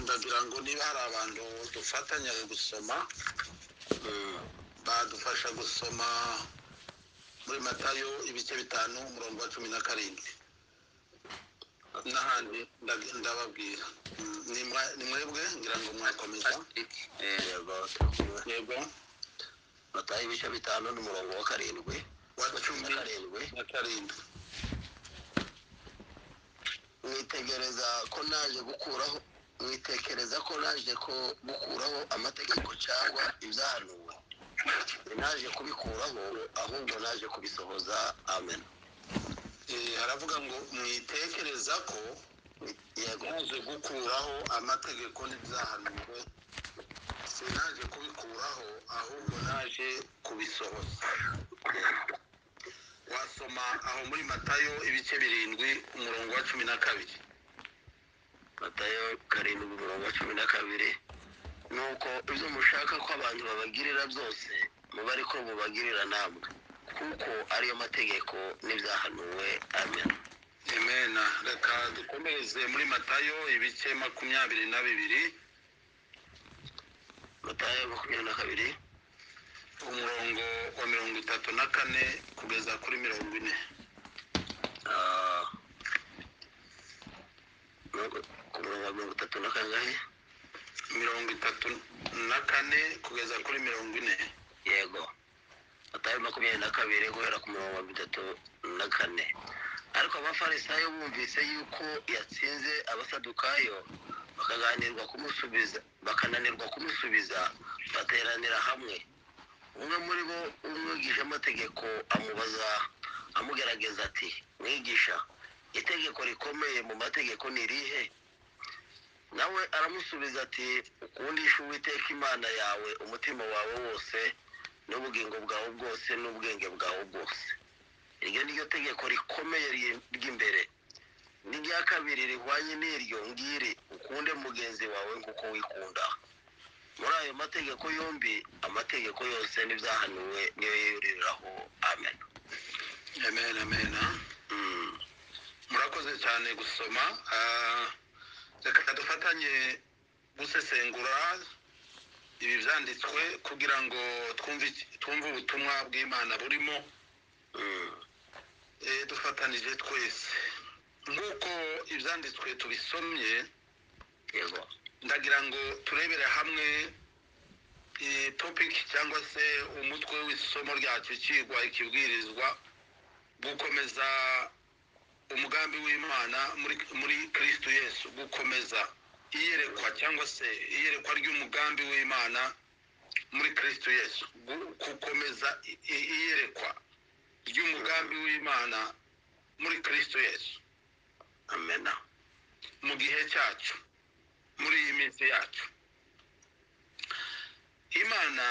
niba hari abantu dufatanya gusoma badufasha gusoma muri matayo ibice bitanu umurongo wa cumi na karindwi n'ahandi ndababwira ni mwebwe ngira ngo mwakomeza yego matayo ibice bitanu n'umurongo wa karindwi wa cumi na karindwi mwitegereza ko naje gukuraho mwitekereza ko naje ko gukuraho amategeko cyangwa ibyahanuwe naje kubikuraho ahubwo naje kubisohoza amen haravuga ngo mwitekereza ko yaje gukuraho amategeko n'ibyahanuwe sinaje kubikuraho ahubwo naje kubisohoza wasoma aho muri matayo ibice birindwi umurongo wa cumi na kabiri matayo karindwi umurongo wa cumi na kabiri nuko ibyo mushaka ko abantu babagirira byose muba ariko mubagirira namwe kuko ariyo mategeko n'ibyahanuwe amen emena reka dukomereze muri matayo ibice makumyabiri na bibiri matayo makumyabiri na kabiri umurongo wa mirongo itatu na kane kugeza kuri mirongo ine Ah, mirongo- ku murongo wa mirongo itatu na kangahe mirongo itatu na kane kugeza kuri mirongo ine yego matayo makumyabiri na kabiri guhera ku murongo wa mirongo itatu na kane ariko abafarisayo bumvise yuko yatsinze abasadukayo bakaganirwa kumusubiza bakananirwa kumusubiza bateranira hamwe umwe muri bo umwigisha amategeko amubaza amugerageza ati mwigisha itegeko rikomeye mu mategeko ni irihe nawe aramusubiza ati ukundisha uwiteka imana yawe umutima wawe wose n'ubugingo bwawe bwose n'ubwenge bwawe bwose iryo ni ryo tegeko rikomeye ry- ry'imbere n'irya kabiri rihwanye n'iryo ngiri ukunde mugenzi wawe nk'uko wikunda muri ayo mategeko yombi amategeko yose n'ibyahanuwe niyo yuririraho amen emena emena Mm. murakoze cyane gusoma Ah, reka dufatanye gusesengura ibi byanditswe kugira ngo twumve iki- twumve ubutumwa bw'imana burimo Mm. Eh, dufatanije twese nk'uko ibyanditswe tubisomye yego ndagira ngo turebere hamwe iyi topiki cyangwa se umutwe w'isomo ryacu cyigwa ikibwirizwa gukomeza umugambi w'imana muri muri kirisitu yesu gukomeza iyerekwa cyangwa se iyerekwa ry'umugambi w'imana muri kirisitu yesu Gu- gukomeza i- i- iyerekwa ry'umugambi w'imana muri kirisitu yesu amena mu gihe cyacu muri iyi minsi yacu imana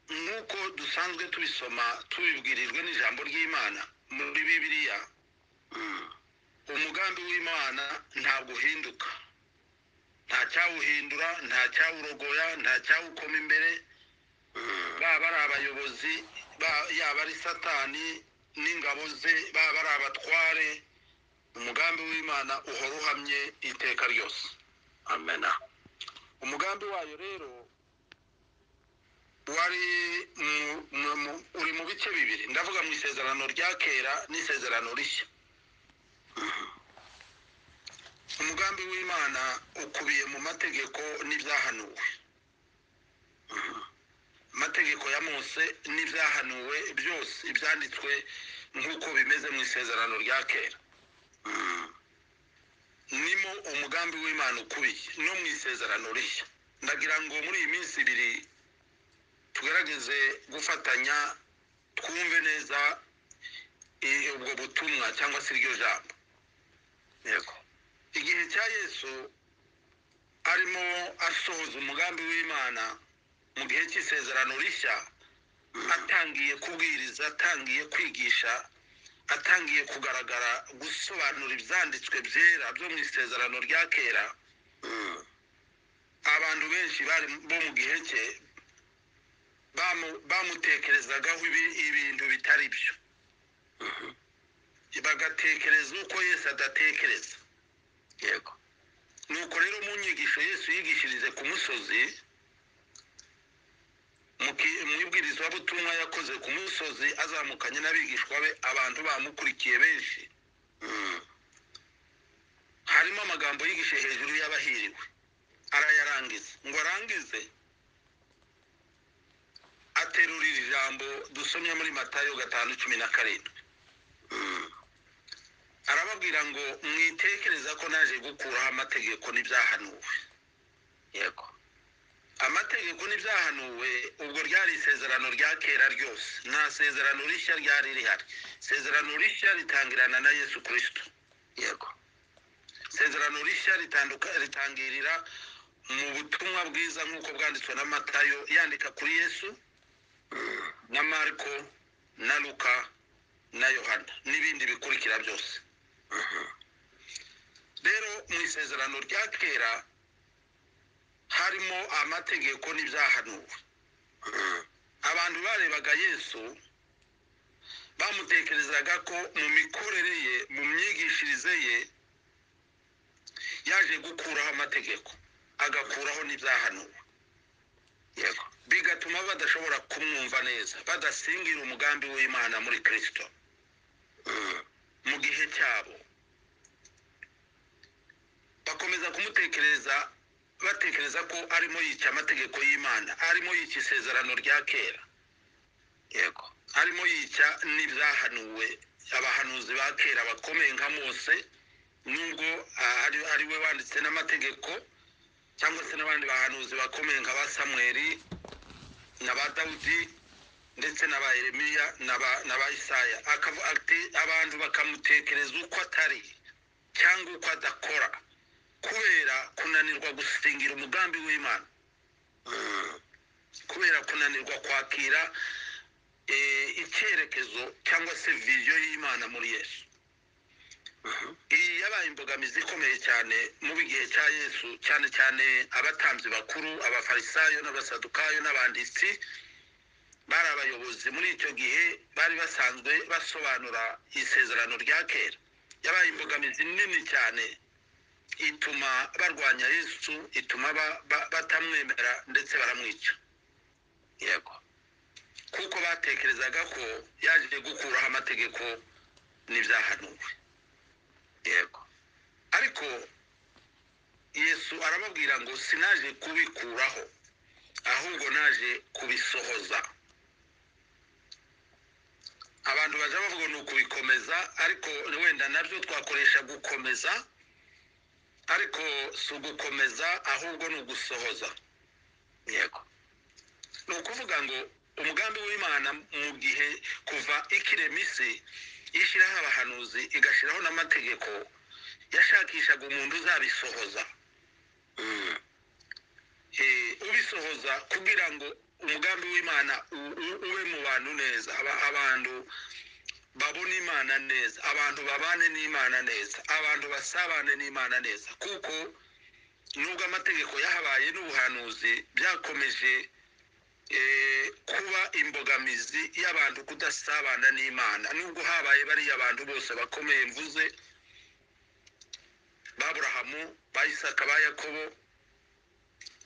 nk'uko dusanzwe tubisoma tubibwirijwe n'ijambo ry'imana muri bibiliya Mm. umugambi w'imana ntabwo uhinduka nta cyawuhindura nta cyawurogoya nta cyawukoma imbere Mm. baba ari abayobozi ba- yaba ari satani n'ingabo ze baba ari abatware umugambi w'imana uhora uhamye iteka ryose amena umugambi wayo rero wari mu- mu- mu- uri mu bice bibiri ndavuga mu isezerano rya kera n'isezerano rishya umugambi w'imana ukubiye mu mategeko n'ibyahanuwe amategeko ya mose n'ibyahanuwe byose ibyanditswe nk'uko bimeze mu isezerano rya kera Mm. nimo umugambi w'imana ukubiye no mu isezerano rishya ndagira ngo muri iyi minsi ibiri tugerageze gufatanya twumve neza i- ubwo butumwa cyangwa se iryo jambo yego igihe cya yesu arimo asohoza umugambi w'imana mu gihe cy'isezerano rishya atangiye kubwiriza atangiye kwigisha atangiye kugaragara gusobanura ibyanditswe byera byo mu isezerano rya kera Mm. abantu benshi bari bo mu gihe cye bamu- bamutekerezagaho ibi- ibintu bitari byo bagatekereza uko yesu adatekereza yego nuko rero mu nyigisho yesu yigishirize ku musozi mu ibwirizwabutumwa yakoze ku musozi azamukanye n'abigishwa be abantu bamukurikiye benshi harimo amagambo yigishe hejuru y'abahiriwe arayarangiza ngo arangize aterura iri jambo dusomye muri matayo gatanu cumi na karindwi arababwira ngo mwitekereza ko naje gukuraho amategeko n'ibyahanuwe yego amategeko n'ibyahanuwe ubwo ryari isezerano rya kera ryose nta sezerano rishya ryari rihari isezerano rishya ritangirana na yesu kirisito yego isezerano rishya ritanduka- ritangirira mu butumwa bwiza nk'uko bwanditswe na matayo yandika kuri yesu na mariko na luka na yohana n'ibindi bikurikira byose rero mu isezerano rya kera harimo amategeko n'ibyahanuwe abantu barebaga yesu bamutekerezaga ko mu mikorere ye mu myigishirize ye yaje gukuraho amategeko agakuraho n'ibyahanuwe yego bigatuma badashobora kumwumva neza badasingira umugambi w'imana muri kirisito mu gihe cyabo bakomeza kumutekereza batekereza ko arimo yica amategeko y'imana arimo yica isezerano rya kera yego arimo yica n'ibyahanuwe abahanuzi ba kera bakomeye nka mose nubwo ah, ari, ari we wanditse n'amategeko cyangwa se n'abandi bahanuzi bakomeye nka ba samweli na ba dawudi ndetse na ba yeremiya na ba- na ba isaya Akavu- ati- abantu bakamutekereza uko atari cyangwa uko adakora kubera kunanirwa gusingira umugambi w'imana kubera kunanirwa kwakira eh, icyerekezo cyangwa se viziyo y'imana muri yesu iyi yabaye imbogamizi ikomeye cyane mu gihe cya yesu cyane cyane abatambyi bakuru abafarisayo n'abasadukayo n'abanditsi bari abayobozi muri icyo gihe bari basanzwe basobanura isezerano rya kera yabaye imbogamizi nini cyane ituma barwanya yesu ituma ba- ba- batamwemera ndetse baramwica yego kuko batekerezaga ko yaje gukuraho amategeko n'ibyahanuwe yego ariko yesu arababwira ngo sinaje kubikuraho ahubwo naje kubisohoza abantu bajya bavuga ni ukubikomeza ariko wenda nabyo twakoresha gukomeza ariko si ugukomeza ahubwo ni ugusohoza yego ni ukuvuga ngo umugambi w'imana mu gihe kuva ikirema isi ishyiraho abahanuzi igashyiraho n'amategeko yashakishaga umuntu uzabisohoza Eh, ubisohoza kugira ngo umugambi w'imana u- u- ube mu bantu neza Aba- abantu babone imana neza abantu babane n'imana neza abantu basabane n'imana neza kuko nubwo amategeko yahabaye n'ubuhanuzi byakomeje eh, kuba imbogamizi y'abantu kudasabana n'imana nubwo habaye bariya abantu bose bakomeye mvuze baburahamu ba isaka ba yakobo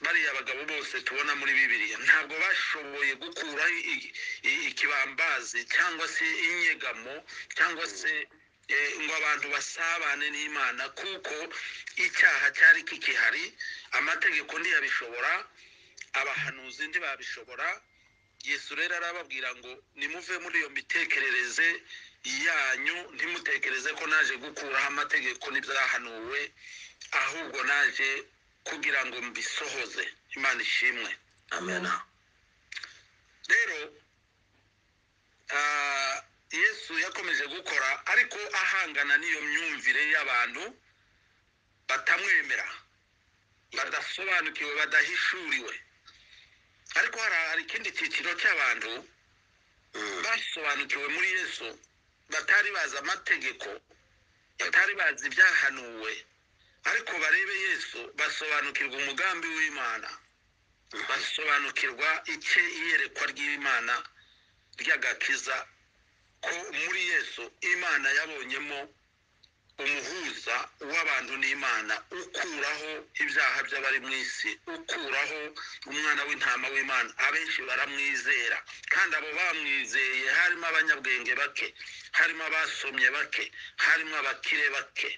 bariya bagabo bose tubona muri bibiliya ntabwo bashoboye gukuraho i- i- ikibambazi cyangwa se inyegamo cyangwa se eh, ngo abantu basabane n'imana kuko icyaha cyari kikihari amategeko ntiyabishobora abahanuzi ntibabishobora yesu rero arababwira ngo nimuve muri iyo mitekerereze yanyu ntimutekereze ko naje gukuraho amategeko n'ibyahanuwe ahubwo naje kugira ngo mbisohoze imana ishimwe amena rero ah, yesu yakomeje gukora ariko ahangana n'iyo myumvire y'abantu batamwemera badasobanukiwe badahishuriwe ariko hari hari ikindi cyiciro cy'abantu Mm. basobanukiwe muri yesu batari bazi amategeko batari bazi ibyahanuwe ariko barebe yesu basobanukirwa umugambi w'imana basobanukirwa icye iyerekwa ry'imana ry'agakiza ko muri yesu imana yabonyemo umuhuza w'abantu n'imana ukuraho ibyaha by'abari mu isi ukuraho umwana w'intama w'imana abenshi baramwizera kandi abo bamwizeye harimo abanyabwenge bake harimo abasomye bake harimo abakire bake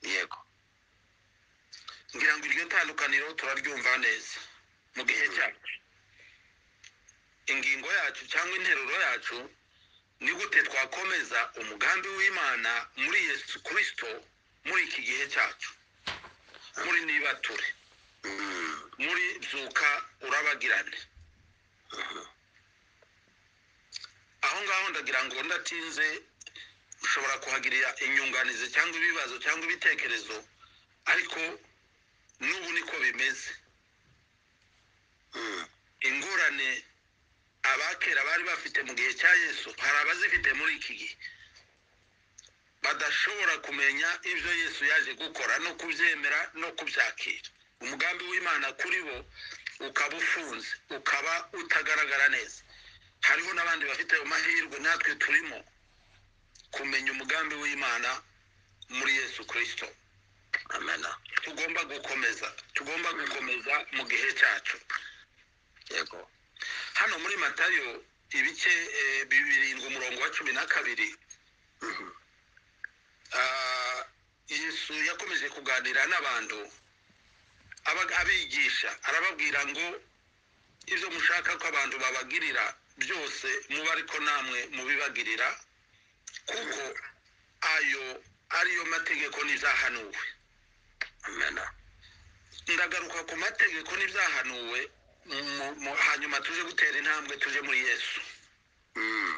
yego ngira ngo iryo tandukaniro turaryumva neza mu gihe cyacu ingingo yacu cyangwa interuro yacu ni gute twakomeza umugambi w'imana muri yesu kirisito muri iki gihe cyacu muri nibature muri byuka urabagirane aho ngaho ndagira ngo ndatinze ushobora kuhagirira inyunganizi cyangwa ibibazo cyangwa ibitekerezo ariko n'ubu niko bimeze ingorane abakera bari bafite mu gihe cya yesu hari abazifite muri iki gihe badashobora kumenya ibyo yesu yaje gukora no kubyemera no kubyakira umugambi w'imana kuri bo ukaba ufunze ukaba utagaragara neza hariho n'abandi bafite amahirwe natwe turimo kumenya umugambi w'imana muri yesu kirisito amena tugomba gukomeza tugomba gukomeza mu gihe cyacu yego hano muri matayo ibice eh, birindwi umurongo wa cumi na kabiri Mhm. Ah, yesu yakomeje kuganira n'abantu aba- abigisha arababwira ngo ibyo mushaka ko abantu babagirira byose muba ariko namwe mubibagirira kuko ayo ariyo mategeko n'ibyahanuwe amena ndagaruka ku mategeko n'ibyahanuwe mu- mu- hanyuma tuje gutera intambwe tuje muri yesu Mm.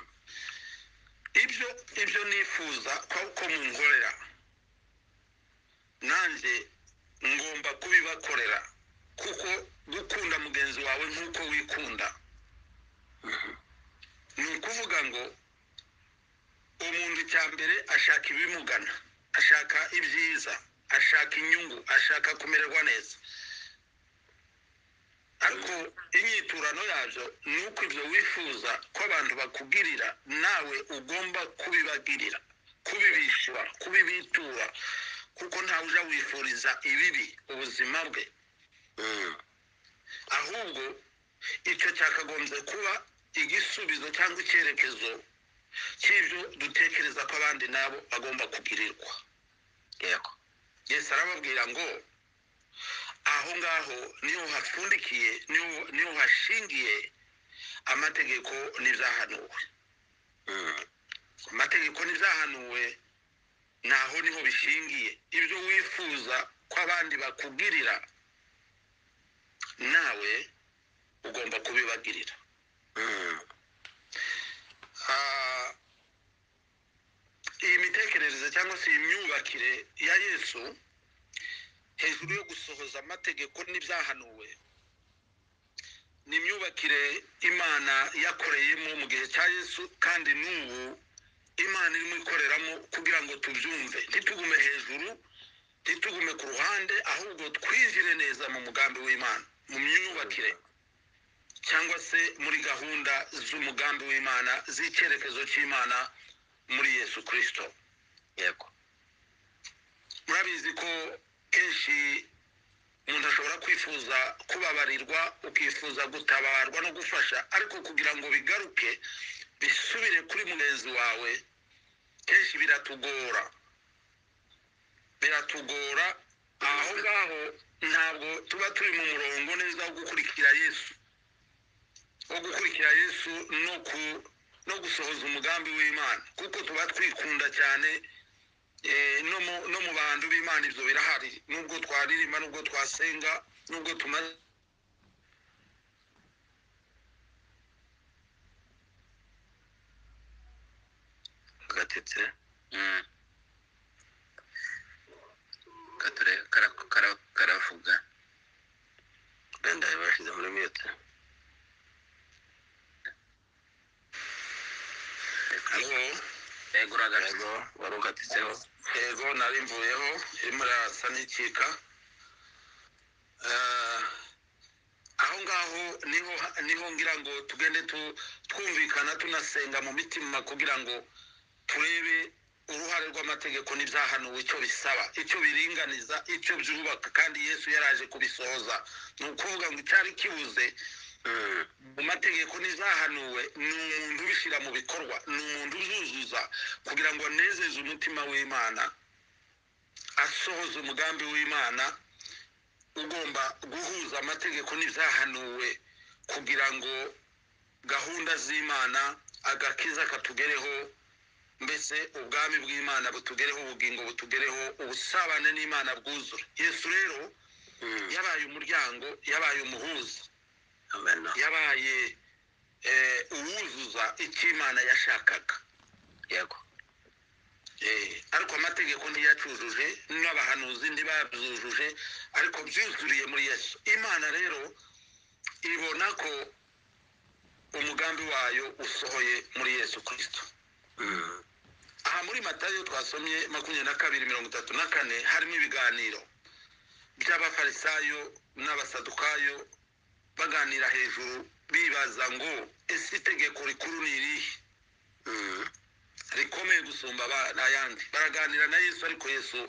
ibyo ibyo nifuza ko ko munkorera nanjye ngomba kubibakorera kuko gukunda mugenzi wawe nk'uko wikunda ni ukuvuga ngo umuntu icya mbere ashaka ibimugana ashaka ibyiza ashaka inyungu ashaka kumererwa neza ariko inyiturano yabyo ni uko ibyo wifuza ko abantu bakugirira nawe ugomba kubibagirira kubibishyura kubibitura kuko ntawe ujya wifuriza ibibi ubuzima bwe Mm. ahubwo icyo cyakagombye kuba igisubizo cyangwa icyerekezo cy'ibyo dutekereza ko abandi nabo bagomba kugirirwa yego yesu arababwira ngo aho ngaho niho hapfundikiye niho niho hashingiye amategeko n'ibyahanuwe Mm. amategeko n'ibyahanuwe naho niho bishingiye ibyo wifuza ko abandi bakugirira nawe ugomba kubibagirira Mm. Ah, iyi mitekerereze cyangwa se iyi myubakire ya yesu hejuru yo gusohoza amategeko n'ibyahanuwe ni imyubakire imana yakoreyemo mu gihe cya yesu kandi n'ubu imana irimo ikoreramo kugira ngo tubyumve ntitugume hejuru ntitugume ku ruhande ahubwo twinjire neza mu mugambi w'imana mu myubakire cyangwa se muri gahunda z'umugambi w'imana z'icyerekezo cy'imana muri yesu kirisito yego murabizi ko kenshi umuntu ashobora kwifuza kubabarirwa ukifuza gutabarwa no gufasha ariko kugira ngo bigaruke bisubire kuri mugenzi wawe kenshi biratugora biratugora aho ngaho ntabwo tuba turi mu murongo neza wo gukurikira yesu wo gukurikira yesu no ku no gusohoza umugambi w'imana kuko tuba twikunda cyane eh, no mu no mu bantu b'imana ibyo birahari nubwo twaririmba nubwo twasenga nubwo tumaze agatetse kature kara- kara- karavuga wenda bashyize muri mute halo yego uragatse wari ukatitseho yego nari mvuyeho irimo irasa n'ikika Eh, aho ngaho niho niho ngira ngo tugende tu- twumvikana tunasenga mu mitima kugira ngo turebe uruhare rw'amategeko n'ibyahanuwe icyo bisaba icyo biringaniza icyo byubaka kandi yesu yaraje kubisohoza ni ukuvuga ngo icyari kibuze mu mategeko n'izahanuwe ni umuntu ubishyira mu bikorwa ni umuntu uzuzuza kugira ngo anezeze umutima w'imana asohoze umugambi w'imana ugomba guhuza amategeko n'ibyahanuwe kugira ngo gahunda z'imana agakiza katugereho mbese ubwami bw'imana butugereho ubugingo butugereho ubusabane n'imana bwuzura yesu rero yabaye umuryango yabaye umuhuza amena yabaye eh, uwuzuza icyo imana yashakaga yego Eh, ariko amategeko ntiyacyujuje n'abahanuzi ntibabyujuje ariko byuzuriye muri yesu imana rero ibona ko umugambi wayo usohoye muri yesu kirisito Mm. aha muri matayo twasomye makumyabiri na kabiri mirongo itatu na kane harimo ibiganiro by'abafarisayo n'abasadukayo baganira hejuru bibaza ngo ese itegeko rikuru ni irihe Mm. rikomeye gusumba aba- ayandi baraganira na yesu ariko yesu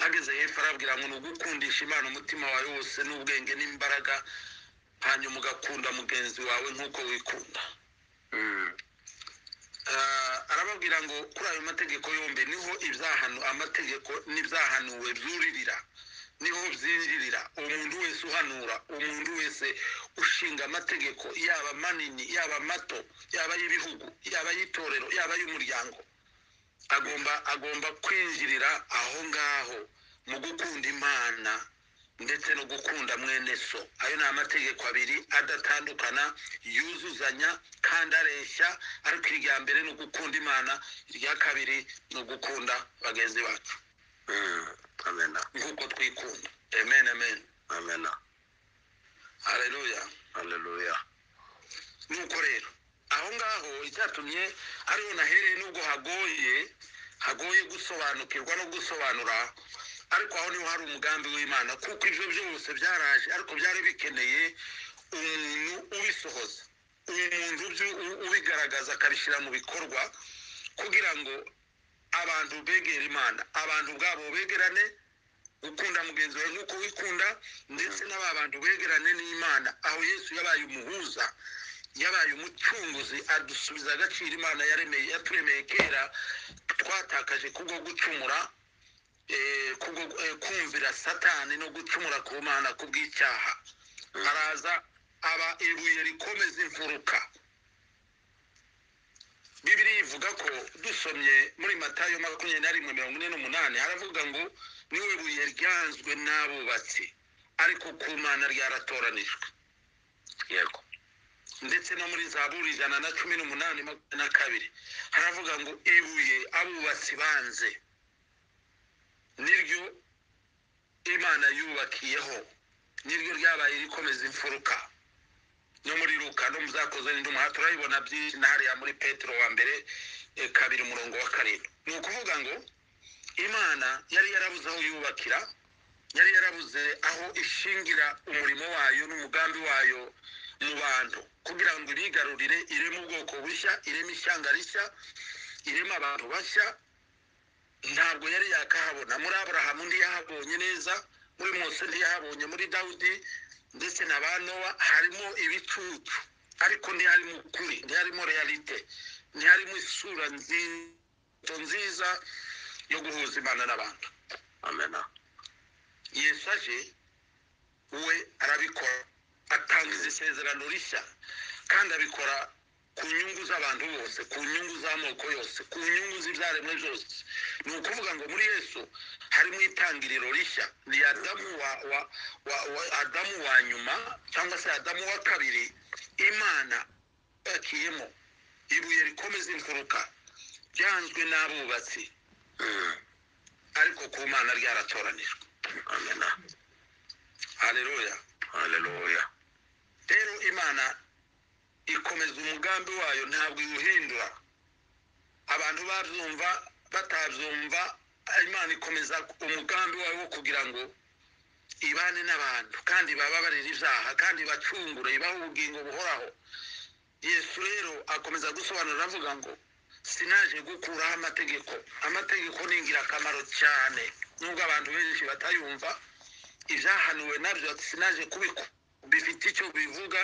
ageze hepfo arabwira ngo ni ugukundisha imana umutima wawe wose n'ubwenge n'imbaraga hanyuma ugakunda mugenzi wawe nk'uko wikunda Mm. Ah, arababwira ngo kuri ayo mategeko yombi niho ibyahanu amategeko n'ibyahanuwe byuririra niho byinjirira umuntu wese uhanura umuntu wese ushinga amategeko yaba manini yaba mato yaba ay'ibihugu yaba ay'itorero yaba ay'umuryango agomba agomba kwinjirira aho ngaho mu gukunda imana ndetse no gukunda mwene so ayo ni amategeko abiri adatandukana yuzuzanya kandi areshya ariko irya mbere ni ugukunda imana irya kabiri ni ugukunda bagenzi bacu Mm. amena nk'uko twikunda amen amen amena haleluya haleluya nuko rero aho ngaho icyatumye ariho nahereye nubwo hagoye hagoye gusobanukirwa no gusobanura ariko aho niho hari umugambi w'imana kuko ibyo byose byaraje ariko byari bikeneye umuntu ubisohoza umuntu ubyu- u- ubigaragaza akabishyira mu bikorwa kugira ngo abantu begere imana abantu ubwabo begerane gukunda mugenzi wawe nk'uko wikunda ndetse n'aba bantu begerane n'imana aho yesu yabaye umuhuza yabaye umucunguzi adusubiza agaciro imana yaremeye yaturemeye kera twatakaje kubwo gucumura eh, kubwo eh, kumvira satani no gucumura ku mana kubw'icyaha araza aba ibuye rikomeza imfuruka bibiri ivuga ko dusomye muri matayo makumyabiri na rimwe mirongo ine n'umunani haravuga ngo niwe buye ryanzwe n'abubatsi ariko ku mana ryaratoranijwe yego ndetse no muri zaburi ijana na cumi n'umunani makumyabiri na kabiri haravuga ngo ibuye abubatsi banze niryo imana yubakiyeho niryo ryabaye rikomeza imfuruka no muri ruka no muzakoze n'indumuha turabibona byinshi na hariya muri petero wa mbere eh, kabiri umurongo wa karindwi ni ukuvuga ngo imana yari yarabuze aho yubakira yari yarabuze aho ishingira umurimo wayo n'umugambi wayo mu bantu kugira ngo irigarurire ireme ubwoko bushya ireme ishyanga rishya ireme abantu bashya ntabwo yari yakahabona muri aburahamu ntiyahabonye neza muri mose ntiyahabonye muri dawudi ndetse na ba nowa harimo ibicucu ariko ntiharimo ukuri ntiharimo realite ntiharimo isura nziza nziza yo guhuza imana n'abantu amena yesu aje we arabikora atanga izi sezerano rishya kandi abikora ku nyungu z'abantu bose ku nyungu z'amoko yose ku nyungu z'ibyaremwe byose ni ukuvuga ngo muri yesu harimo itangiriro rishya ni adamu wa, wa, wa, wa adamu wa nyuma cyangwa se adamu wa kabiri imana yakiyemo ibuye rikomeza imfuruka ryanzwe n'abubatsi Mm. ariko ku mana ryaratoranijwe amena haleluya haleluya rero imana ikomeza umugambi wayo ntabwo iwuhindura abantu babyumva batabyumva imana ikomeza umugambi wayo wo kugira ngo ibane n'abantu kandi bababarire ibyaha kandi bacungure ibahe ubugingo buhoraho yesu rero akomeza gusobanura avuga ngo sinaje gukuraho amategeko amategeko ni ingirakamaro cyane nubwo abantu benshi batayumva ibyahanuwe nabyo sinaje kubikwa bifite icyo bivuga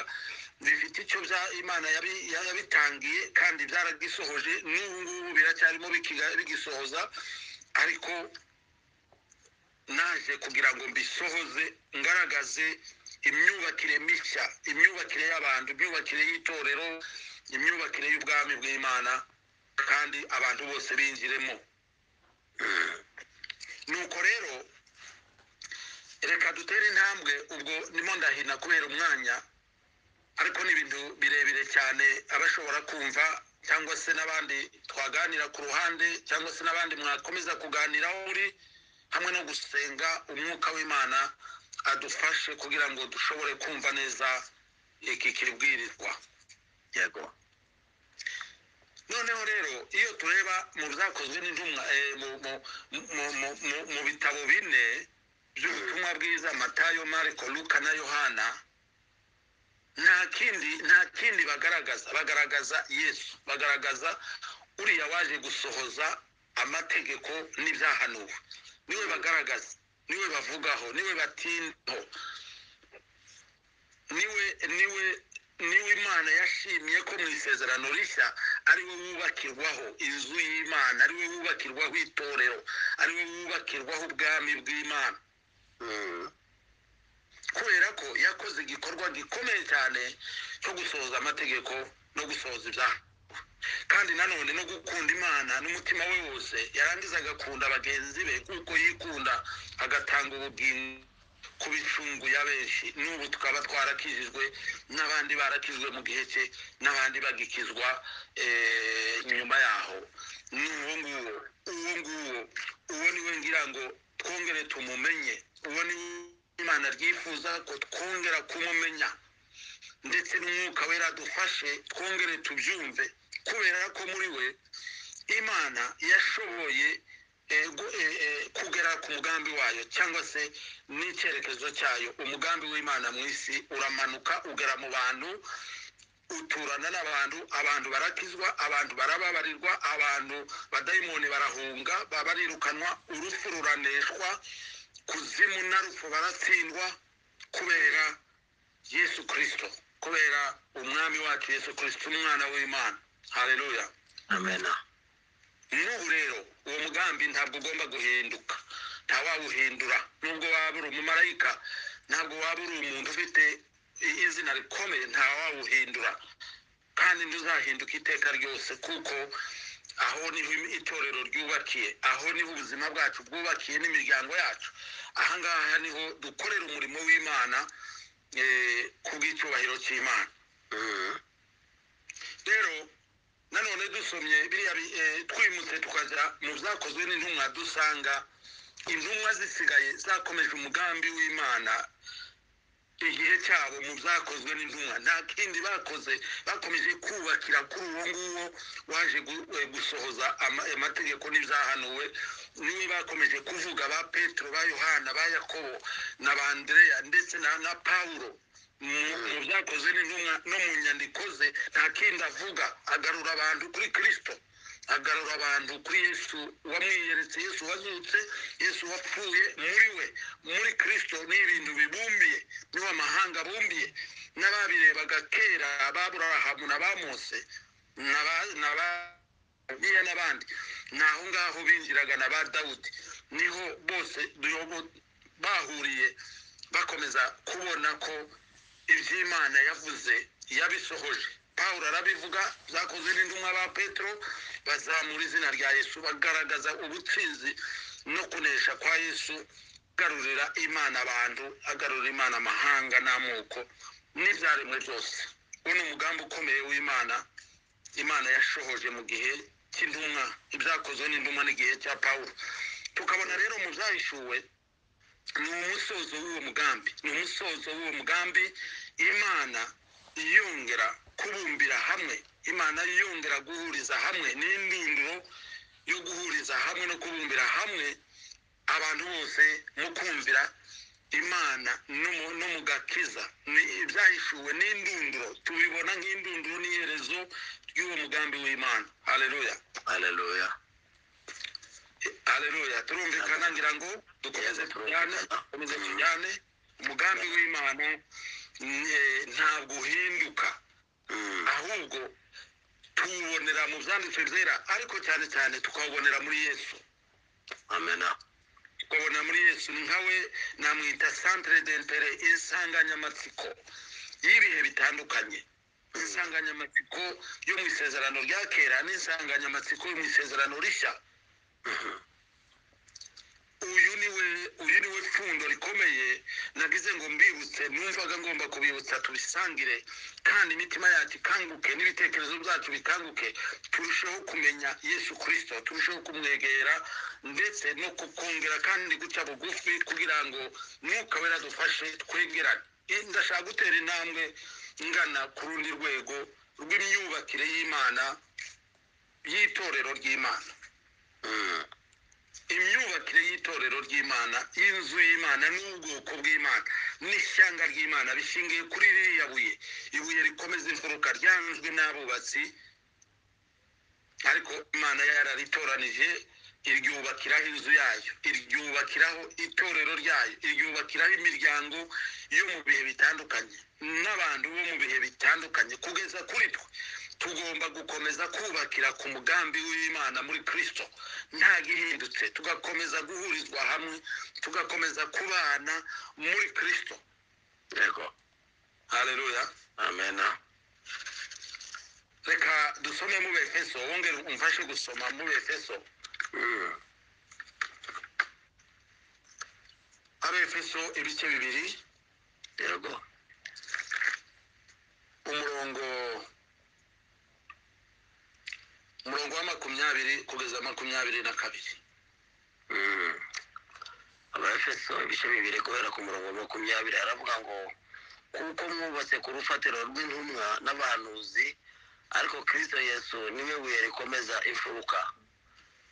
bifite icyo bya imana yabi- yabitangiye kandi byaragisohoje n'ubu ngubu biracyarimo bikiga- bigisohoza ariko naje kugira ngo mbisohoze ngaragaze imyubakire mishya imyubakire y'abantu imyubakire y'itorero imyubakire y'ubwami bw'imana kandi abantu bose binjiremo nuko rero reka dutere intambwe ubwo nimo ndahina kubera umwanya ariko ni ibintu birebire cyane abashobora kumva cyangwa se n'abandi twaganira ku ruhande cyangwa se n'abandi mwakomeza kuganira aho uri hamwe no gusenga umwuka w'imana adufashe kugira ngo dushobore kumva neza iki kibwirizwa yego noneho rero iyo tureba mu byakozwe n'intumwa eh, mu mu- mu- mu- mu- mu bitabo bine by'ubutumwa bwiza matayo mariko luka na yohana nta kindi nta kindi bagaragaza bagaragaza yesu bagaragaza uriya waje gusohoza amategeko n'ibyahanuwe niwe bagaragaza niwe bavugaho niwe batindaho niwe niwe niwe imana yashimye ko mu isezerano rishya ariwe wubakirwaho inzu y'imana ariwe wubakirwaho itorero ariwe wubakirwaho ubwami bw'imana Mm. kubera ko yakoze igikorwa gikomeye cyane cyo gusohoza amategeko no gusohoza ibyaha kandi nanone no gukunda imana n'umutima we wose yarangiza agakunda bagenzi be kuko yikunda agatanga ubugingo ku bicungu ya benshi n'ubu tukaba twarakijijwe n'abandi barakijwe mu gihe cye n'abandi bagikizwa eh, nyuma yaho ni uwo nguwo uwo nguwo uwo niwe ngira ngo twongere tumumenye uwo ni imana ryifuza ko twongera kumumenya ndetse n'umwuka wera dufashe twongere tubyumve kubera ko muri we imana yashoboye eh, gu- eh, eh, kugera ku mugambi wayo cyangwa se n'icyerekezo cyayo umugambi w'imana mu isi uramanuka ugera mu bantu uturana n'abantu abantu barakizwa abantu barababarirwa abantu badayimoni barahunga ba- barirukanwa urupfu ruraneshwa kuzimu na rupfu baratsindwa kubera yesu kirisito kubera umwami wacu yesu kirisito umwana w'imana hareruya amena n'ubu rero uwo mugambi ntabwo ugomba guhinduka nta wawuhindura nubwo waba uri umumarayika ntabwo waba uri umuntu ufite i- izina rikomeye nta wawuhindura kandi ntuzahinduka iteka ryose kuko aho niho im- itorero ryubakiye aho niho ubuzima bwacu bwubakiye n'imiryango yacu ahangaha niho dukorera umurimo w'imana eh, ku bw'icyubahiro cy'imana Mm. rero nanone dusomye biriya bi- eh, twimutse tukajya mu byakozwe n'intumwa dusanga intumwa zisigaye zakomeje umugambi w'imana igihe cyabo mu byakozwe n'intumwa nta kindi bakoze bakomeje kubakira kuri uwo nguwo waje gu- eh, gusohoza ama- amategeko n'ibyahanuwe niwe bakomeje kuvuga ba petero ba yohana ba yakobo na ba andereya ndetse na na pawulo mu- mu byakozwe n'intumwa no mu nyandiko ze nta kindi avuga agarura abantu kuri kirisito agarura abantu kuri yesu wamwiyeretse yesu wazutse yesu wapfuye muri we muri kirisito ni ibintu bibumbiye niwe amahanga abumbiye n'ababirebaga kera ababurahamu na bamose n'aba- n'aba- biriya n'abandi ni aho ngaho binjiraga na ba dawudi niho bose duyobo- bahuriye bakomeza kubona ko iby'imana yavuze yabisohoje pawulo arabivuga byakozwe n'intumwa ba petero bazamura izina rya yesu bagaragaza ubutsinzi no kunesha kwa yesu agarurira imana abantu agarurira imana amahanga n'amoko n'ibyaremwe byose uwo ni umugambi ukomeye w'imana imana yashohoje mu gihe cy'intumwa ibyakozwe n'intumwa n'igihe cya pawulo tukabona rero mu byahishuwe ni umusozo w'uwo mugambi ni umusozo w'uwo mugambi imana yongera kubumbira hamwe imana yongera guhuriza hamwe n'indunduro yo guhuriza hamwe no kubumbira hamwe abantu bose mu kumvira imana n'umu- n'umugakiza ni- byahishuwe n'indunduro tubibona nk'indunduro n'iherezo ry'uwo mugambi w'imana hareruya haleluya hareruya turumvikana ngira ngo dukomeze Yego, tujyane turumvikana. dukomeze Mhm. tujyane umugambi w'imana eh, ntabwo uhinduka Mm, ahubwo tuwubonera mu byanditswe byera ariko cyane cyane tukawubonera muri yesu amena ukabona muri yesu ni nkawe namwita centre d'intere insanganyamatsiko y'ibihe bitandukanye insanganyamatsiko yo mu isezerano rya kera n'insanganyamatsiko yo mu isezerano rishya uyu niwe uyu niwe pfundo rikomeye nagize ngo mbibutse numvaga ngomba kubibutsa tubisangire kandi imitima yacu ikanguke n'ibitekerezo byacu bikanguke turusheho kumenya yesu kirisito turusheho kumwegera ndetse no kukongera kandi guca bugufi kugira ngo mwuka we adufashe twegerane Eh, ndashaka gutera intambwe ngana ku rundi rwego rw'imyubakire y'imana y'itorero ry'imana Mm, imyubakire y'itorero ry'imana y'inzu y'imana n'ubwoko bw'imana n'ishyanga ry'imana bishingiye kuri ririya buye ibuye rikomeza imfuruka ryanzwe n'abubatsi ariko imana yararitoranije iryubakiraho inzu yayo iryubakiraho itorero ryayo iryubakiraho imiryango yo mu bihe bitandukanye n'abantu bo mu bihe bitandukanye kugeza kuri twe tugomba gukomeza kubakira ku mugambi w'imana muri kristo nta gihindutse tugakomeza guhurizwa hamwe tugakomeza kubana muri kristo yego hareruya amena reka dusome mu befeso wongere umfashe gusoma mu befeso Mm, abefeso ibice bibiri yego umurongo umurongo wa makumyabiri kugeza makumyabiri na kabiri Mm. abaefeso ibice bibiri guhera ku murongo wa makumyabiri haravuga ngo kuko mwubatse ku rufatiro rw'intumwa n'abahanuzi ariko kristo yesu niwe buye rikomeza imfuruka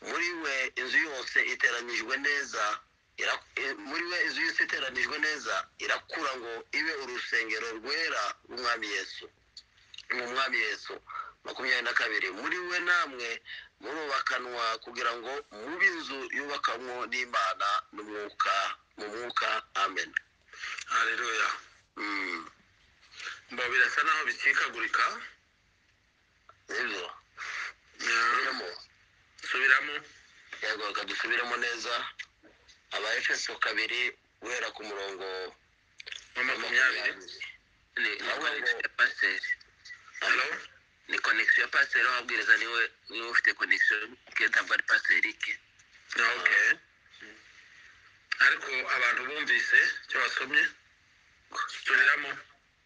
muri we inzu yose iteranijwe neza ira- i- muri we inzu yose iteranijwe neza irakura ngo ibe urusengero rwera rw'umwami yesu mu mwami yesu makumyabiri na kabiri muri we namwe murubakanwa kugira ngo mube inzu yubakanwo n'imana n'umwuka mu mwuka amen hareruya Mm, mba birasa naho bicikagurika nibyo Yeah, birimo subiramo yego reka dusubiremo neza aba efeso kabiri guhera ku murongo wa makumyabiri ni ni Nawe connection ngo- ya pasiteri halo ni connection ya pasiteri wabwiriza niwe niwe ufite connection ke ntabwo ari pasiteri ke Ah, okay ariko abantu bumvise icyo basomye subiramo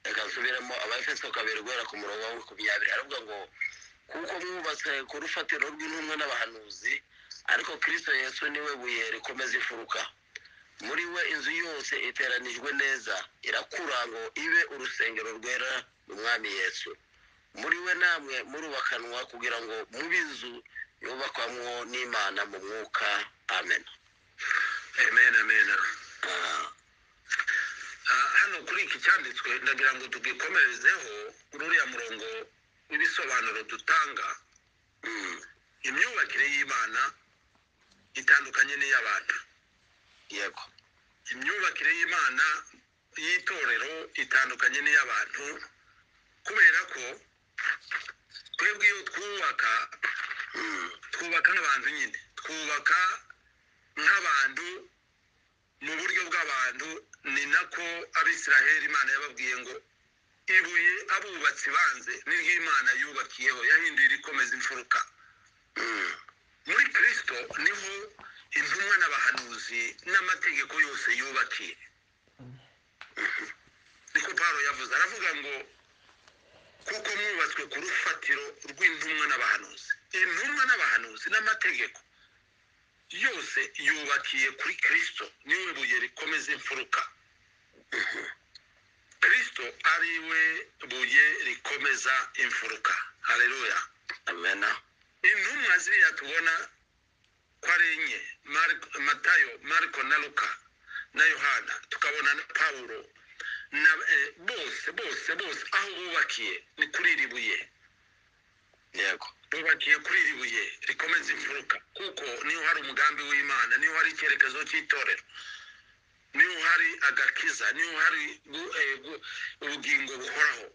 reka nsubiremo abafeso kabiri guhera ku murongo wa makumyabiri aravuga ngo kuko mwubatse ku rufatiro rw'intumwa n'abahanuzi ariko kristo yesu niwe buye rikomeza imfuruka muri we inzu yose iteranijwe neza irakura ngo ibe urusengero rwera umwami yesu muri we namwe murubakanwa kugira ngo mube inzu yubakwamwo n'imana mu mwuka amen amen amen Ah, Ah, hano kuri iki cyanditswe ndagira ngo tugikomerezeho uriya murongo w'ibisobanuro dutanga mm, imyubakire y'imana itandukanye n'iy'abantu yego imyubakire y'imana y'itorero itandukanye n'iy'abantu kubera ko twebwe iyo twubaka Mm, twubaka nk'abantu nyine twubaka nk'abantu mu buryo bw'abantu ni nako abisiraheli imana yababwiye ngo ibuye abubatsi banze niryo imana yubakiyeho yahinduye irikomeza imfuruka mm, muri kristo niho intumwa n'abahanuzi n'amategeko yose yubakiye niko pawulo yavuze aravuga ngo kuko mwubatswe ku rufatiro rw'intumwa n'abahanuzi intumwa n'abahanuzi n'amategeko yose yubakiye kuri kristo niwe buye rikomeza imfuruka kristo ari we buye rikomeza imfuruka hareruya amena intumwa ziriya tubona ko ari enye Mariko- matayo mariko na luka na yohana tukabona na pawulo na eh, bose bose bose aho bubakiye ni kuri iri buye yego bubakiye kuri iri buye rikomeza imfuruka kuko niyo hari umugambi w'imana niyo hari icyerekezo cy'itorero niyo hari agakiza niyo hari gu- eh, gu- ubugingo buhoraho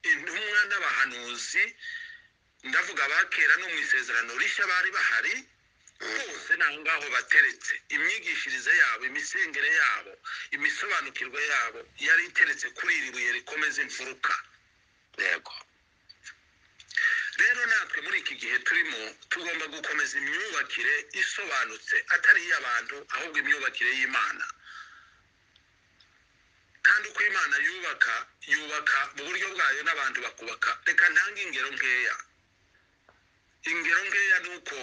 intumwa n'abahanuzi ndavuga abakera no mu isezerano rishya bari bahari bose ni aho ngaho bateretse imyigishirize yabo imisengere yabo imisobanukirwe yabo yari iteretse kuri iri buye rikomeza imfuruka yego rero natwe muri iki gihe turimo tugomba gukomeza imyubakire isobanutse atari iy'abantu ahubwo imyubakire y'imana kandi uko imana yubaka yubaka mu buryo bwayo n'abantu bakubaka reka ntange ingero nkeya ingero nkeya ni uko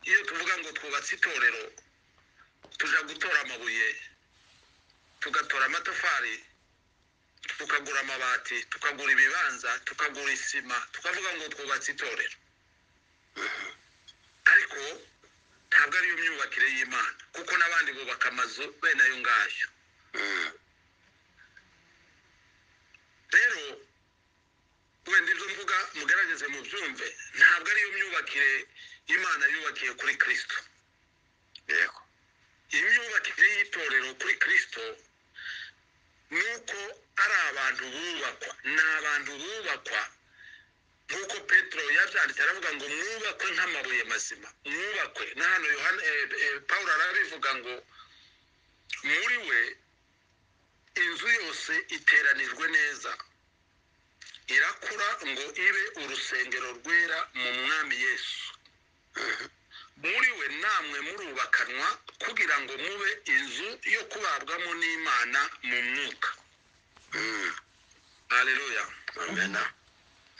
iyo tuvuga ngo twubatse itorero tujya gutora amabuye tugatora amatafari tukagura amabati tukagura ibibanza tukagura isima tukavuga ngo twubatse itorero ariko ntabwo ariyo myubakire y'imana kuko n'abandi bubaka amazu bene ayo ngayo Mm. rero wenda ibyo mvuga mugerageze mubyumve ntabwo ariyo myubakire imana yubakiye kuri kirisito yego imyubakire y'itorero kuri kirisito ni uko ari abantu bubakwa ni abantu bubakwa nk'uko petero yabyanditse aravuga ngo mwubakwe nk'amabuye mazima mwubakwe na hano yohana eh, eh, paul arabivuga ngo muri we inzu yose iteranijwe neza irakura ngo ibe urusengero rwera mu mwami yesu muri we namwe murubakanwa kugira ngo mube inzu yo kubabwamo n'imana mu mwuka Mm. hareruya amena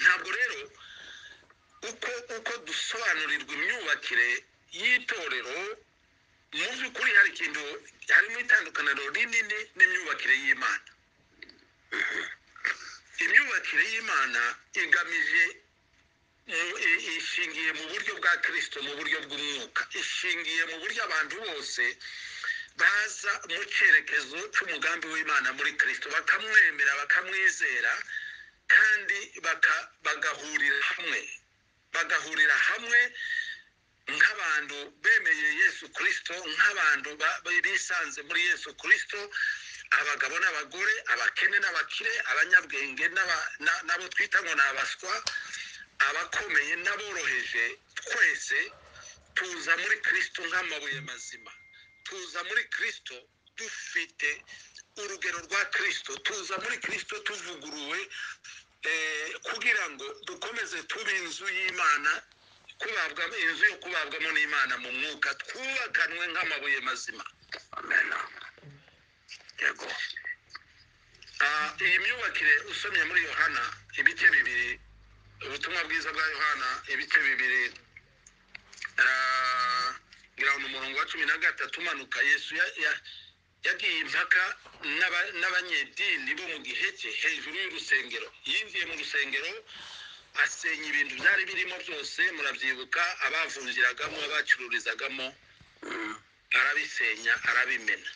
ntabwo rero uko uko dusobanurirwa imyubakire y'itorero mu by'ukuri hari ikintu harimo itandukaniro rinini n'imyubakire y'imana imyubakire y'imana igamije mu- i- ishingiye mu buryo bwa kirisito mu buryo bw'umwuka ishingiye mu buryo abantu bose baza mu cyerekezo cy'umugambi w'imana muri kirisito bakamwemera bakamwizera kandi baka- bagahurira hamwe bagahurira hamwe nk'abantu bemeye yesu kirisito nk'abantu ba- ba- bisanze muri yesu kirisito abagabo n'abagore abakene n'abakire abanyabwenge n'aba- na- n'abo twita ngo ni abaswa abakomeye n'aboroheje twese tuza muri kirisito nk'amabuye mazima tuza muri kirisito dufite urugero rwa kirisito tuza muri kirisito tuvuguruwe eh, kugira ngo dukomeze tube inzu y'imana kubabwa inzu yo kubabwamo n'imana mu mwuka twubakanwe nk'amabuye mazima amena yego Ah, iyi myubakire usomye muri yohana ibice bibiri ubutumwa bwiza bwa yohana ibice bibiri ah, ngira ngo ni umurongo wa cumi na gatatu umanuka yesu ya- ya- yagiye impaka n'aba- n'abanyedini bo mu gihe cye hejuru y'urusengero yinjiye mu rusengero asenya ibintu byari birimo byose murabyibuka abavunjiragamo abacururizagamo Mm. arabisenya arabimena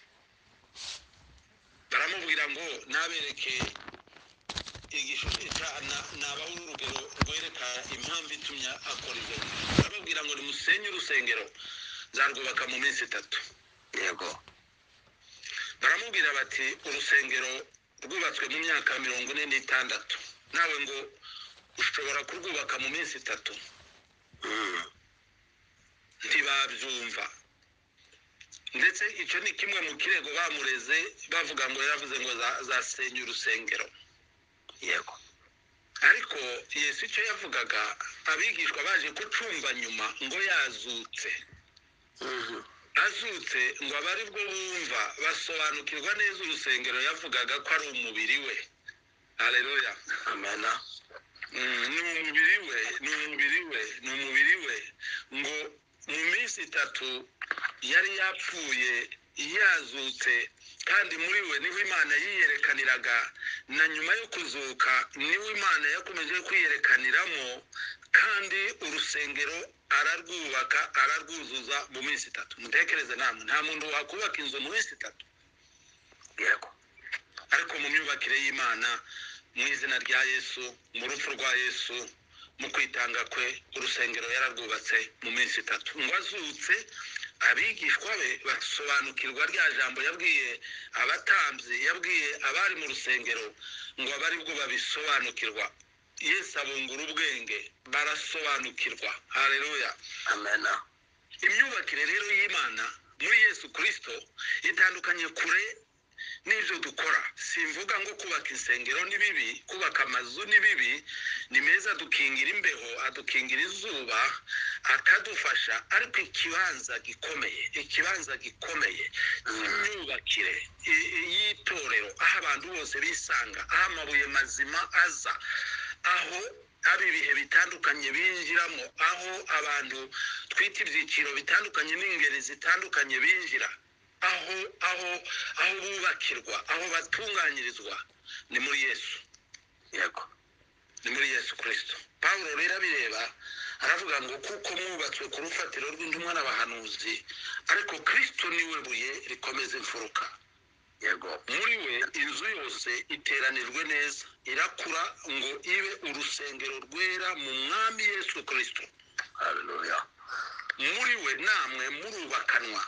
baramubwira ngo nabereke igishusho nabaho urugero rwereka impamvu itumye akora ibyo bintu. barababwira ngo nimusenye urusengero nzarwubaka mu minsi itatu yego baramubwira bati urusengero rwubatswe mu myaka mirongo ine n'itandatu nawe ngo ushobora kurwubaka mu minsi itatu Mm. ntibabyumva ndetse icyo ni kimwe mu kirego bamureze bavuga ngo yaravuze ngo za- zasenya urusengero yego ariko yesu icyo yavugaga abigishwa baje kucumva nyuma ngo yazutse Mhm. azutse ngo abe ari bwo bumva basobanukirwa neza urusengero yavugaga ko ari umubiri we hareruya amena Mm, ni umubiri we ni umubiri we ni umubiri we ngo mu minsi itatu yari yapfuye yazutse kandi muri we niho imana yiyerekaniraga na nyuma yo kuzuka niho imana yakomeje kwiyerekaniramo kandi urusengero ararwubaka ararwuzuza mu minsi itatu mutekereze namwe nta muntu wakubaka inzu mu minsi itatu yego ariko mu myubakire y'imana mu izina rya yesu mu rupfu rwa yesu mu kwitanga kwe urusengero yararwubatse mu minsi itatu ngo azutse abigishwa be basobanukirwa rya jambo yabwiye abatambyi yabwiye abari mu rusengero ngo abe aribwo babisobanukirwa yesu abungura ubwenge barasobanukirwa hareruya amena imyubakire rero y'imana muri yesu kirisito itandukanye kure n'ibyo dukora simvuga ngo kubaka insengero ni bibi kubaka amazu ni bibi ni meza adukingira imbeho adukingira izuba akadufasha ariko ikibanza gikomeye ikibanza gikomeye cy'imyubakire i- i- y'itorero aho abantu bose bisanga aho amabuye mazima aza aho aba ibihe bitandukanye binjiramo aho abantu twita ibyiciro bitandukanye n'ingeri zitandukanye binjira aho aho aho bubakirwa aho batunganyirizwa ni muri yesu yego ni muri yesu kirisito pawulo rero abireba aravuga ngo kuko mwubatswe ku rufatiro rw'intumwa n'abahanuzi ariko kirisito niwe buye rikomeza imfuruka yego muri we inzu yose iteranijwe neza irakura ngo ibe urusengero rwera mu mwami yesu kirisito haleluya muri we namwe murubakanwa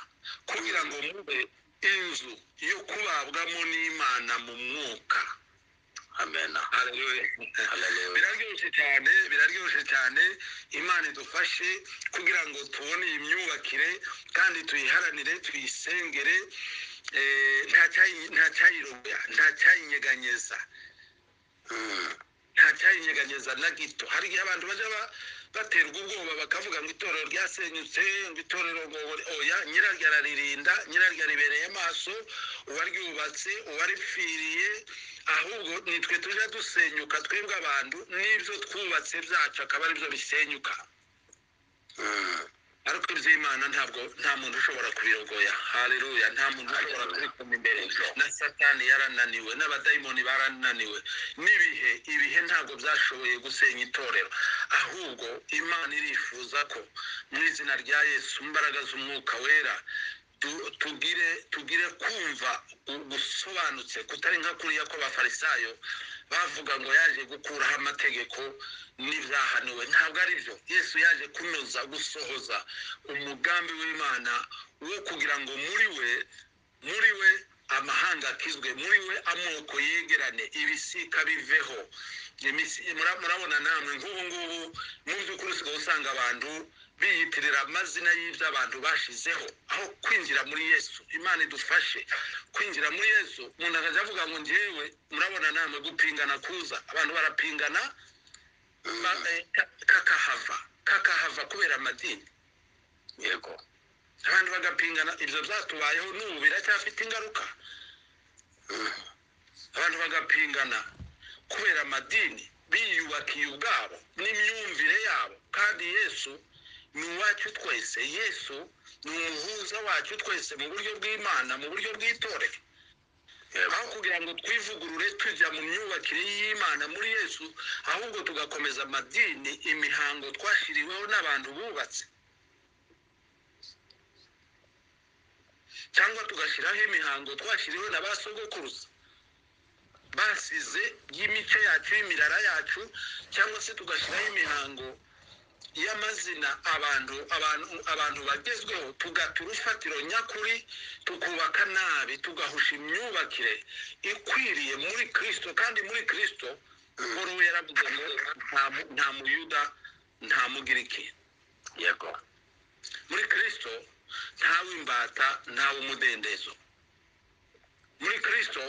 kugira ngo mube inzu yo kubabwamo n'imana mu mwuka amena Haleluya. biraryoshye cyane biraryoshye cyane imana idufashe kugira ngo tubone iyi myubakire kandi tuyiharanire tuyisengere eh, nta cyayi- nta cyayirogoya nta cyayinyeganyeza Mm, nta cyayinyeganyeza na gito hari igihe abantu bajya ba- baterwa ubwoba bakavuga ngo itorero ryasenyutse ngo itorero ngo oya nyiraryo araririnda nyiraryo aribereye amaso uwaryubatse uwaripfiriye ahubwo nitwe tujya dusenyuka twebwe abantu n'ibyo twubatse byacu akaba aribyo bisenyuka mm, ariko iby'imana ntabwo nta muntu ushobora kubirogoya hareruya nta muntu ushobora Haleluya. kubikoma imbere na satani yarananiwe n'abadayimoni barananiwe n'ibihe ibihe ntabwo byashoboye gusenya itorero ahubwo imana irifuza ko mu izina rya yesu imbaraga z'umwuka wera tu- tugire tugire kumva gu- gusobanutse kutari nka kuriya kw'abafarisayo bavuga ngo yaje gukuraho amategeko n'ibyahanuwe ntabwo ari byo yesu yaje kunoza gusohoza umugambi w'imana wo kugira ngo muri we muri we amahanga akizwe muri we amoko yegerane ibisika biveho Imisi- mura- murabona namwe nk'ubu ngubu mu by'ukuri usigaye usanga abantu biyitirira amazina y'ibyo abantu bashizeho aho kwinjira muri yesu imana idufashe kwinjira muri yesu umuntu akajya avuga ngo ngewe murabona namwe gupingana kuza abantu barapingana ba- eh, ka- kakahava kakahava kubera amadini yego abantu bagapingana ibyo byatubayeho n'ubu biracyafite ingaruka abantu bagapingana kubera amadini biyubakiye ubwabo n'imyumvire yabo kandi yesu ni uwacu twese yesu ni umuhuza wacu twese mu buryo bw'imana mu buryo bw'itorero yego aho kugira ngo twivugurure tujya mu myubakire y'imana muri yesu ahubwo tugakomeza amadini imihango twashyiriweho n'abantu bubatse cyangwa tugashyiraho imihango twashyiriweho na ba sogokuruza basize y'imico yacu y'imirara yacu cyangwa se tugashyiraho imihango y'amazina abantu abantu abantu bagezweho tugata urufatiro nyakuri tukubaka nabi tugahusha imyubakire ikwiriye muri kirisito kandi muri kirisito nkuru yaravuze ngo nta mu- nta muyuda nta mugiriki yego muri kirisito ntaw'imbata ntaw'umudendezo muri kirisito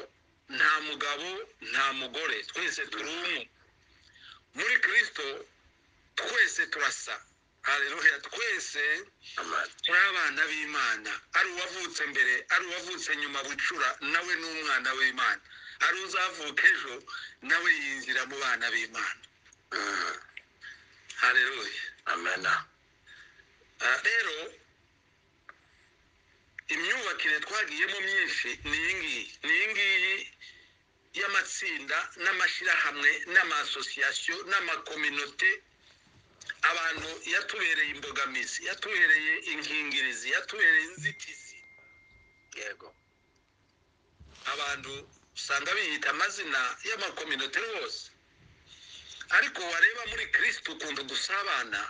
nta mugabo nta mugore twese turi umwe muri kirisito twese turasa haleluya twese amena turi abana b'imana ari uwavutse mbere ari uwavutse nyuma bucura nawe ni umwana w'imana ari uzavuka ejo nawe yinjira mu bana b'imana Mm, haleluya amena Ah, rero imyubakire twagiyemo myinshi ni iyi ngiyi ni iyi ngiyi y'amatsinda n'amashyirahamwe n'amasosiyasiyo n'amakominote abantu yatubereye imbogamizi yatubereye inkingirizi yatubereye inzitizi yego abantu usanga biyita amazina y'amakominote yose ariko wareba muri kirisitu ukuntu dusabana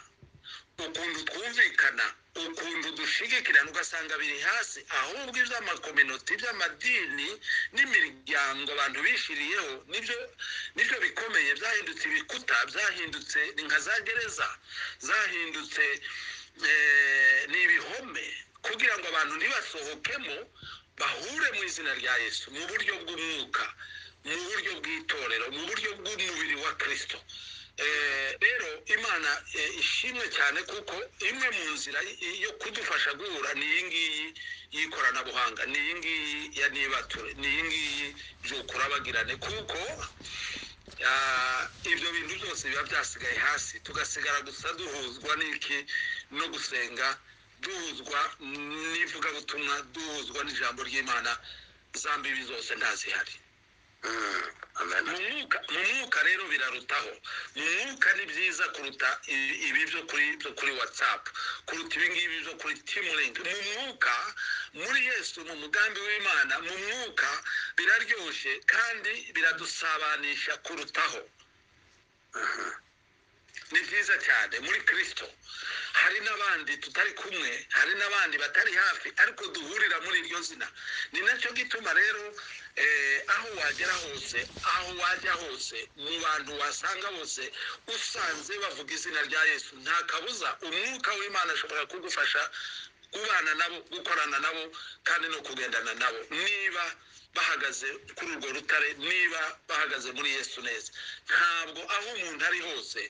ukuntu twumvikana ukuntu dushigikirana ugasanga biri hasi ahubwo iby'amakominoti iby'amadini n'imiryango abantu bishiriyeho nibyo nibyo bikomeye byahindutse ibikuta byahindutse ni nka za gereza zahindutse eh, ni ibihome kugira ngo abantu ntibasohokemo bahure mu izina rya yesu mu buryo bw'umwuka mu buryo bw'itorero mu buryo bw'umubiri wa kirisito rero imana eh, ishimwe cyane kuko imwe mu nzira y- yo kudufasha guhura ni iyi ngiyi y'ikoranabuhanga ni iyi ngiyi ya nibature ni iyi ngiyi by'ukurabagirane kuko ah, ibyo bintu byose biba byasigaye hasi tugasigara gusa duhuzwa n'iki no gusenga duhuzwa n'ivugabutumwa duhuzwa n'ijambo ry'imana za mbibi zose ntazihari Mm, amen. mu mwuka mu mwuka rero birarutaho mu mwuka ni byiza kuruta ibi ibi byo kuri byo kuri watsapu kuruta ibingibi byo kuri timuringi mu mwuka muri yesu mu mugambi w'imana mu mwuka biraryoshye kandi biradusabanisha kurutaho ni byiza cyane muri kirisito hari n'abandi tutari kumwe hari n'abandi batari hafi ariko duhurira muri iryo zina ni nacyo gituma rero eh, aho wagera hose aho wajya hose mu bantu wasanga bose usanze bavuga izina rya yesu nta kabuza umwuka w'imana ashobora kugufasha kubana nabo gukorana nabo kandi no kugendana nabo niba bahagaze kuri urwo rutare niba bahagaze muri yesu neza ntabwo aho umuntu ari hose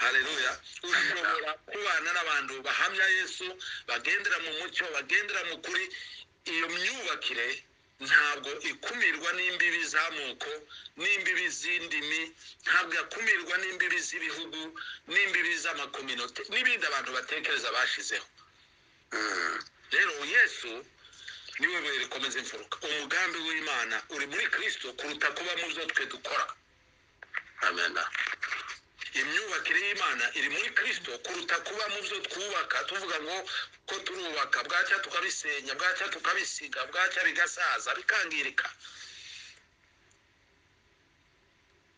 hareruya ushobora kubana n'abantu bahamya yesu bagendera mu mucyo bagendera mu kuri iyo myubakire ntabwo ikumirwa n'imbibi z'amoko n'imbibi z'indimi ntabwo yakumirwa n'imbibi z'ibihugu n'imbibi z'amakominote n'ibindi abantu batekereza bashizeho rero yesu niwe buye rikomeza imfuruka umugambi w'imana uri muri kirisito kuruta kuba mu byo twe dukora Amen. imyubakire y'imana iri muri kirisito kuruta kuba mu byo twubaka tuvuga ngo ko turubaka bwacya tukabisenya bwacya tukabisiga bwacya bigasaza bikangirika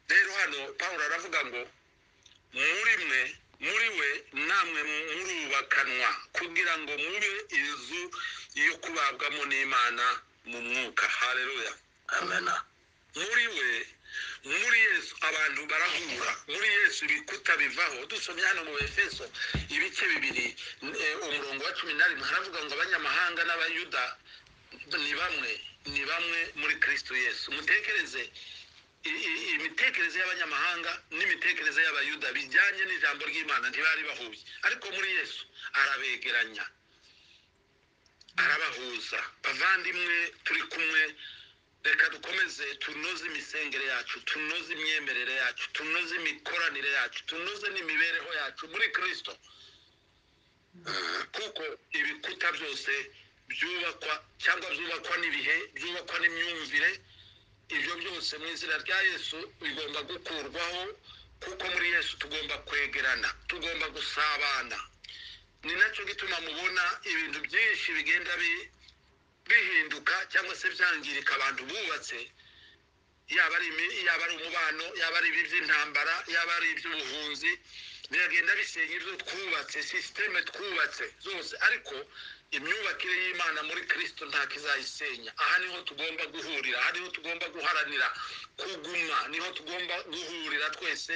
rero hano paul aravuga ngo muri mwe muri we namwe murubakanwa kugira ngo mube inzu yo kubabwamo n'imana mu mwuka hareruya Amen. muri we muri yesu abantu barahura muri yesu ibikuta bivaho dusomye hano mu efeso ibice bibiri eh, umurongo wa cumi na rimwe haravuga ngo abanyamahanga n'abayuda ni bamwe ni bamwe muri kristo yesu mutekereze i- i- imitekerereze y'abanyamahanga n'imitekerereze y'abayuda bijyanye n'ijambo ry'imana ntibari bahuye ariko muri yesu arabegeranya arabahuza bavandimwe turi kumwe reka dukomeze tunoze imisengere yacu tunoze imyemerere yacu tunoze imikoranire yacu tunoze n'imibereho yacu muri kirisito kuko ibikuta byose byubakwa cyangwa byubakwa n'ibihe byubakwa n'imyumvire ibyo byose mu izina rya yesu bigomba gukurwaho kuko muri yesu tugomba kwegerana tugomba gusabana ni nacyo gituma mubona ibintu byinshi bigenda bi- bihinduka cyangwa se byangirika abantu bubatse yaba ari imi- yaba ari umubano yaba ari ibi by'intambara yaba ari iby'ubuhunzi biragenda bisenya ibyo twubatse sisiteme twubatse zose ariko imyubakire y'imana muri kirisito ntako izayisenya aha niho tugomba guhurira aha niho tugomba guharanira kuguma niho tugomba guhurira twese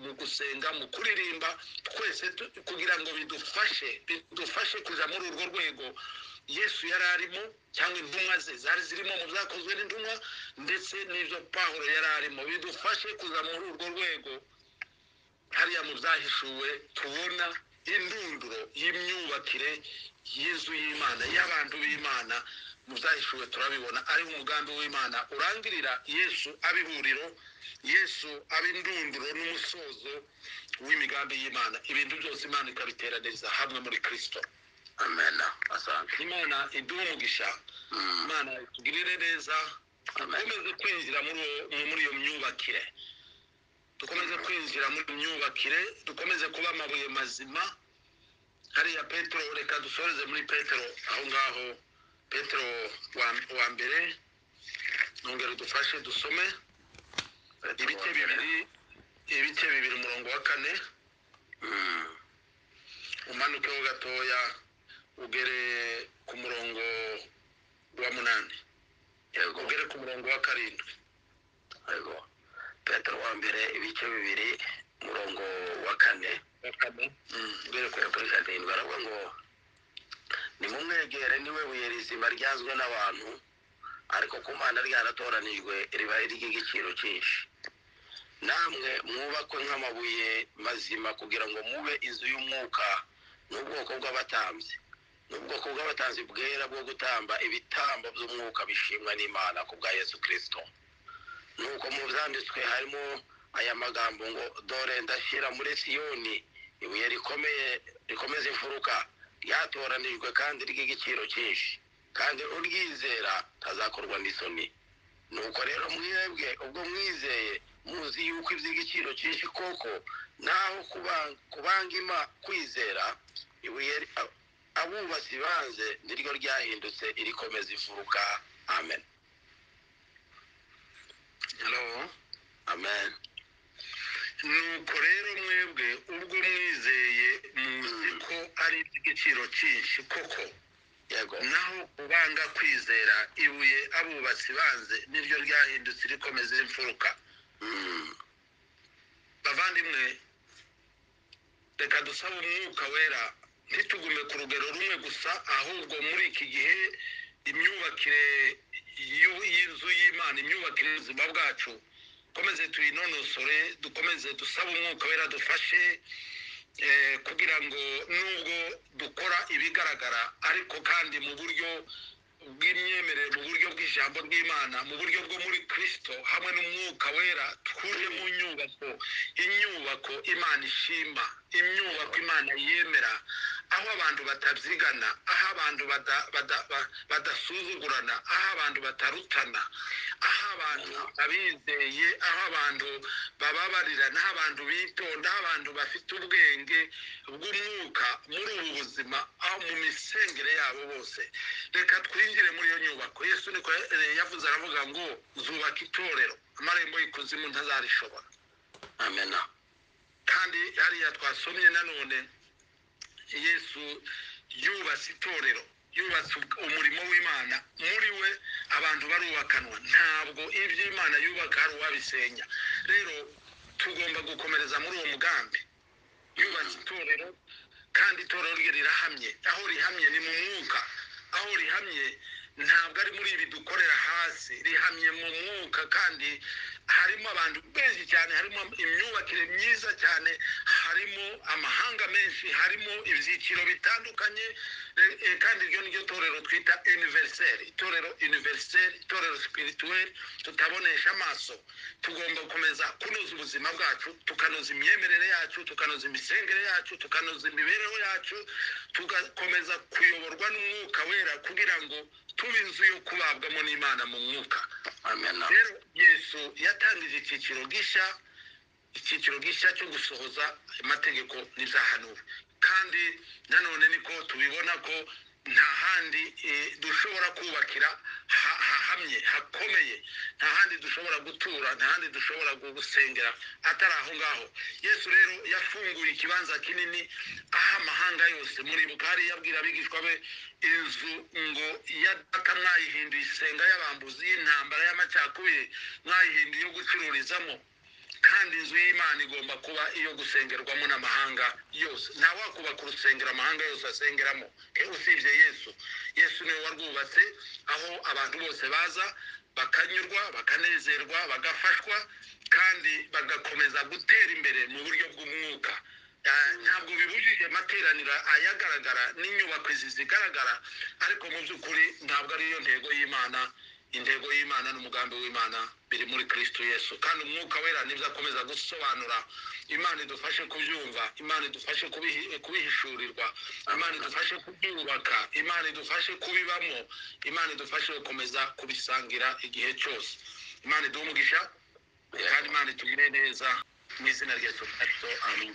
mu gusenga mu kuririmba twese tu- kugira ngo bidufashe bidufashe kujya muri urwo rwego yesu yari arimo cyangwa intumwa ze zari zirimo mu byakozwe n'intumwa ndetse n'ibyo pawulo yari arimo bidufashe kuza muri urwo rwego hariya mu byahishuwe tubona indunduro y'imyubakire y'inzu y'imana y'abantu b'imana mu byahishuwe turabibona ariho umugambi w'imana urangirira yesu aba ihuriro yesu aba indunduro n'umusozo w'imigambi y'imana ibintu byose imana ikabiteraniriza hamwe muri kirisito Amen. Asante. imana iduhe umugisha Mm. imana itugirire neza dukomeze kwinjira muri uwo- mu- muri iyo myubakire dukomeze kwinjira muri iyo myubakire dukomeze kuba amabuye mazima hariya petero reka dusoreze muri petero aho ngaho petero wa, wa mbere nongera udufashe dusome ibice bibiri ibice bibiri umurongo wa kane Mm. umanukeho gatoya ugere ku murongo wa munani yego ugere ku murongo wa karindwi yego petero wa mbere ibice bibiri umurongo wa kane Mm, ugere ku kuri kuri karindwi aravuga ngo nimumwegere niwe buye rizima ryazwe n'abantu ariko ku mana ryaratoranijwe riba ry'igiciro cyinshi namwe mwubakwe nk'amabuye mazima kugira ngo mube inzu y'umwuka n'ubwoko bw'abatambyi n'ubwoko bw'abatambyi bwera bwo gutamba ibitambo by'umwuka bishimwa n'imana ku bwa yesu kirisito nuko mu byanditswe harimo aya magambo ngo dore ndashyira muri siyoni ibuye rikomeye rikomeza imfuruka ryatoranijwe kandi ry'igiciro cyinshi kandi uryizera ntazakorwa n'isoni nuko rero mwebwe ubwo mwizeye muzi yuko iby'igiciro cyinshi koko naho kuba- kubanga ima kwizera ibuye ri- a- abubatsi banze niryo ryahindutse irikomeza imfuruka amen hello amen nuko rero mwebwe ubwo mwizeye muzi ko ari iby'igiciro cyinshi koko yego naho ubanga kwizera ibuye abubatsi banze niryo ryahindutse rikomeza imfuruka Mm. bavandimwe reka dusabe umwuka wera ntitugume ku rugero rumwe gusa ahubwo muri iki gihe imyubakire y'u- y'inzu y'imana imyubakire y'ubuzima bwacu dukomeze tuyinonosore dukomeze dusabe umwuka wera dufashe eh, kugira ngo nubwo dukora ibigaragara ariko kandi mu buryo bw'imyemerere mu buryo bw'ijambo ry'imana mu buryo bwo muri kirisito hamwe n'umwuka wera twuje mu nyubako inyubako imana ishima imyubako imana yemera aho abantu batabyigana aho abantu bada- bada- ba- badasuzugurana aho abantu batarutana aho abantu abizeye aho abantu bababarirana aho abantu bitonda aho abantu bafite ubwenge bw'umwuka muri ubu buzima aho mu misengere yabo bose reka twinjire muri iyo nyubako yesu niko eh, yavuze aravuga ngo zubaka itorero amarembo y'ikuzimu ntazarishobora amena kandi hariya twasomye nanone yesu yubatse itorero yubatse ubw- umurimo w'imana muri we abantu barubakanwa ntabwo ibyo imana yubaka hari uwabisenya rero tugomba gukomereza muri uwo mugambi yubatse itorero kandi itorero rye rirahamye aho rihamye ni mu mwuka aho rihamye ntabwo ari muri ibi dukorera hasi rihamye mu mwuka kandi harimo abantu benshi cyane harimo imyubakire myiza cyane harimo amahanga menshi harimo ibyiciro bitandukanye eh, eh, kandi iryo ni ryo torero twita univeriseri itorero univeriseri itorero sipirituweri tutabonesha amaso tugomba gukomeza kunoza ubuzima bwacu tukanoza imyemerere yacu tukanoza imisengere yacu tukanoza imibereho yacu tugakomeza kuyoborwa n'umwuka wera kugira ngo tuba inzu yo kubabwamo n'imana mu mwuka amena rero yesu yatangije icyiciro gishya icyiciro gishya cyo gusohoza amategeko n'ibyahanuwe kandi nanone niko tubibona ko nta handi eh, dushobora kubakira ha- hahamye hakomeye nta handi dushobora gutura nta handi dushobora gusengera atari aho ngaho yesu rero yafunguye ikibanza kinini aho amahanga yose muribuka hari yabwira abigishwa be inzu ngo ya data mwayihinduye isenga y'abambuzi y'intambara y'amacakubiri mwayihinduye iyo gucururizamo kandi inzu y'imana igomba kuba iyo gusengerwamo n'amahanga yose nta wakubaka urusengero amahanga yose asengeramo eh, usibye yesu yesu niwe warwubatse aho abantu bose baza bakanyurwa bakanezerwa bagafashwa kandi bagakomeza gutera imbere mu buryo bw'umwuka Ah, ntabwo bibujije amateraniro ayagaragara n'inyubako izi zigaragara ariko mu by'ukuri ntabwo ariyo ntego y'imana intego y'imana n'umugambi w'imana biri muri kristo yesu kandi umwuka wera nibyo akomeza gusobanura imana idufashe kubyumva imana idufashe kubihi- kubihishurirwa imana idufashe kubyubaka imana idufashe kubibamo imana idufashe gukomeza kubisangira igihe cyose imana iduhe umugisha kandi imana itugire neza mu izina rya yesu kristo amen